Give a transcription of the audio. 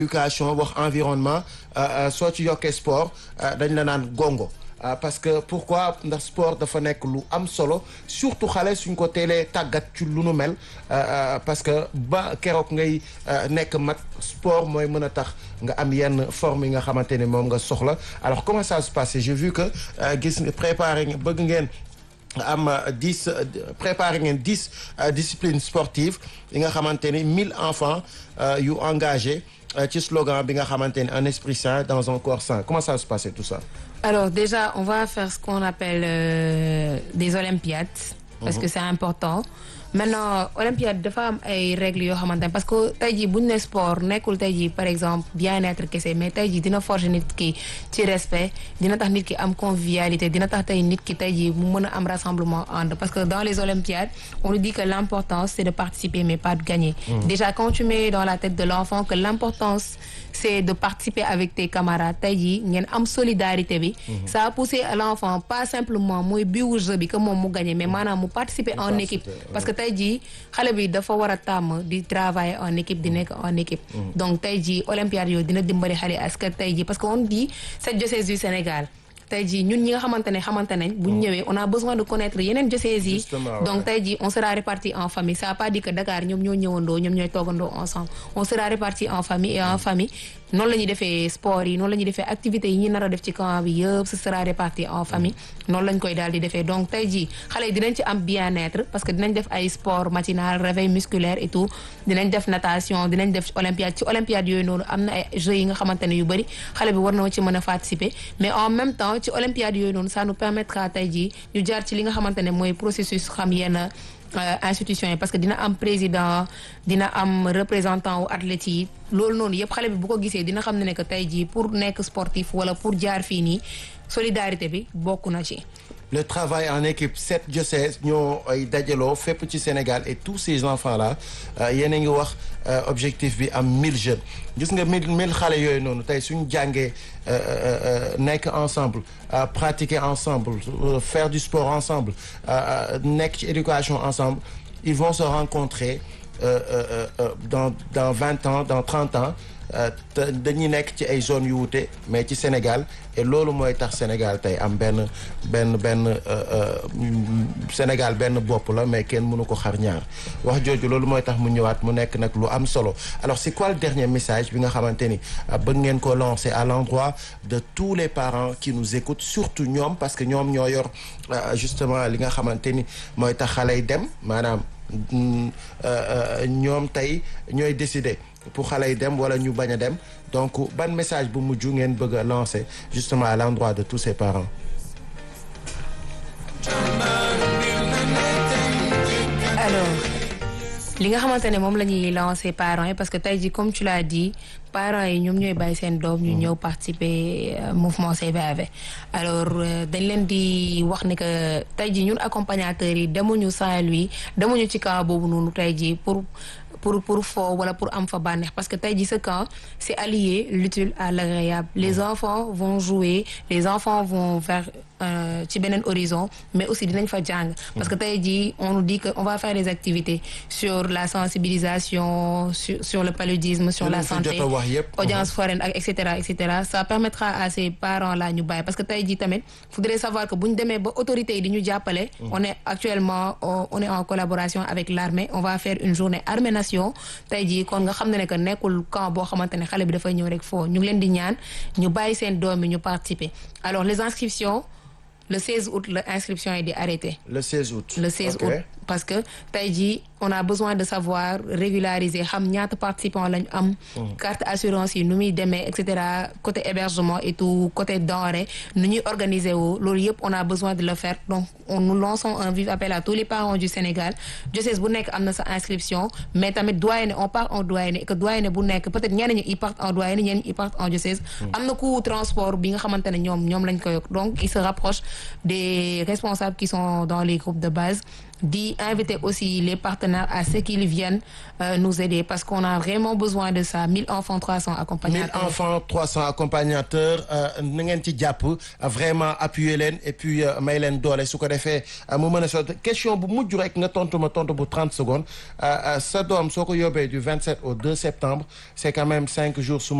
éducation wax environnement soo ci yokkee sport dañ la naan gongo parce que pourquoi ndax sport dafa nekk lu am solo surtout xale suñ ko teelee tàggat ci lu nu mel parce que ba keroog ngay nekk mag sport mooy mën a tax nga am yenn forme yi nga xamante ne moom nga soxla alors comment ça se passe j'ai vu que gis nga préparé bëgg ngeen am dix préparé ngeen dix disciplines sportives yi nga xamante ni mille enfants yu engagés ci slogan bi nga xamante ni un esprit sain dans un corps sain comment ça se passe tout ça Alors déjà, on va faire ce qu'on appelle euh, des olympiades parce que c'est important. Maintenant olympiade dafa am ay règles yoo xamante ne parce que tey jii bu ñu ne sport nekkul tey jii par exemple bien-être kese mais tey jii dina forger nit ki ci respect dina tax nit ki am convivialité dina tax tey nit ki tey jii mu mën a am rassemblement ànd parce que dans les olympiades on nous dit que l'importance c'est de participer mais pas de gagner. Déjà quand tu mets dans la tête de l'enfant que l'importance c'est de participer avec tes camarades tey jii ngeen am solidarité bi. ça a poussé l'enfant pas simplement mooy biwu jeu bi que moom mu gagner mais maanaam mu participer en équipe parce que tey jii xale bi dafa war a tàmm di travailler en équipe di nekk en équipe donc tey jii olympiade yooyu dina dimbali xale est-ce que tey jii parce que on dit cette diocèse du Sénégal tey jii ñun ñi nga xamante ne xamante nañ bu ñu ñëwee on a besoin de connaître yeneen diocèses yi donc tey jii on sera répartis en famille ça veut pas dire que Dakar ñoom ñoo ñëwandoo ñoom ñooy toogandoo ensemble on sera répartis en famille et en famille noonu la ñuy defee sport yi noonu la ñuy defee activités yi ñi nar a def ci camp bi yëpp ce sera réparti en famille noonu lañ koy daal di defee donc tey jii xale yi dinañ ci am bien-être parce que dinañ def ay sport matinal réveil musculaire et tout dinañ def natation dinañ def olympiade ci olympiade yooyu noonu am na ay jeux yi nga xamante ne yu bëri xale bi war na ci mën a participer mais en même temps ci olympiade yooyu noonu ça nous permettra tey jii ñu jaar ci li nga xamante ne mooy processus xam yenn institution yi parce que dina am président dina am représentant wu athlètes yi loolu noonu yëpp xale bi bu ko gisee dina xam ne ne que tey jii pour nekk sportif wala pour jaar fii nii solidarité bi bokk na ci. le travail en équipe sept diocèses ñoo ay dajaloo fépp ci Sénégal et tous ces enfants là yéen a ngi wax objectif bi am mille jeunes gis nga mille mille xale yooyu noonu tey suñu jàngee nekk ensemble pratiquer ensemble faire du sport ensemble nekk ci éducation ensemble ils vont se rencontrer dans dans vingt ans dans trente ans dañuy nekk ci ay zones yu wute mais ci Sénégal et loolu mooy tax Sénégal tey am benn benn benn Sénégal benn bopp la mais kenn mënu ko xar ñaar wax jooju loolu mooy tax mu ñëwaat mu nekk nag lu am solo alors c'est quoi le dernier message bi nga xamante ni bëgg ngeen ko lancer à l'endroit de tous les parents qui nous écoutent surtout ñoom parce que ñoom ñoo yor justement li nga xamante ni mooy tax xale yi dem maanaam ñoom tey ñooy décider pour xale yi dem wala ñu bañ a dem donc ban message bu mujj ngeen bëgg a lancer justement à l'endroit de tous ces parents. alors li nga xamante ne moom la ñuy lancer parents yi parce que tey jii comme tu l'as dit parents yi ñoom ñooy bàyyi seen doom ñu ñëw participer mouvement CVAV alors dañ leen di wax ne que tey jii ñun accompagnateurs yi demuñu Saint-Louis demuñu ci camp boobu noonu tey jii pour. pour pour foo wala pour am fa bànneex parce que tey jii ce camp c'est allier l'utile à l'agréable les enfants vont jouer les enfants vont vers ci beneen horizon mais aussi dinañ fa jàng parce que tey jii on nous dit que on va faire des activités sur la sensibilisation sur sur le paludisme sur la santé audience foraine ak et cetera et cetera ça permettra à ces parents là ñu bàyyi parce que tey jii tamit faudrait savoir que bu ñu demee ba autorités yi di ñu jàppale on est actuellement on est en collaboration avec l'armée on va faire une journée armée nation tey jii kon nga xam ne ne que nekkul camp boo xamante ne xale bi dafay ñëw rek foo ñu ngi leen di ñaan ñu bàyyi seen doom yi ñu participer alors les inscriptions le 16 août la inscription yi di arrêté. le 16 août. le 16 août parce que tey jii on a besoin de savoir régulariser xam ñaata participants lañu am. carte assurance yi nu muy demee et cetera côté hébergement et tout côté denrée nu ñuy organiser wu loolu yëpp on a besoin de le faire donc on nous lançons un vif appel à tous les parents du Sénégal diocèse bu nekk am na sa inscription mais tamit doyenné on part en doyenné et que doyenné bu nekk peut-être ñenn ñi ils partent en doyenné ñenn ñi ils partent en diocèse. am na coût transport bi nga xamante ne ñoom ñoom lañ ko yokk donc il se rapproche des responsables qui sont dans les groupes de base. di inviter aussi les partenaires à ce qu'ils viennent euh, nous aider parce qu'on a vraiment besoin de ça 1000 enfants 300 1000 accompagnateurs enfants 300 accompagnateurs na ngeen ci jàpp vraiment appuyer leen et puis euh, may leen doole su ko defee euh, mu mën a sotti question bu mujj rek nga tontu ma tontu bu 30 secondes euh, euh, sa doom soo ko yóbbee du 27 au 2 septembre c'est quand même 5 jours su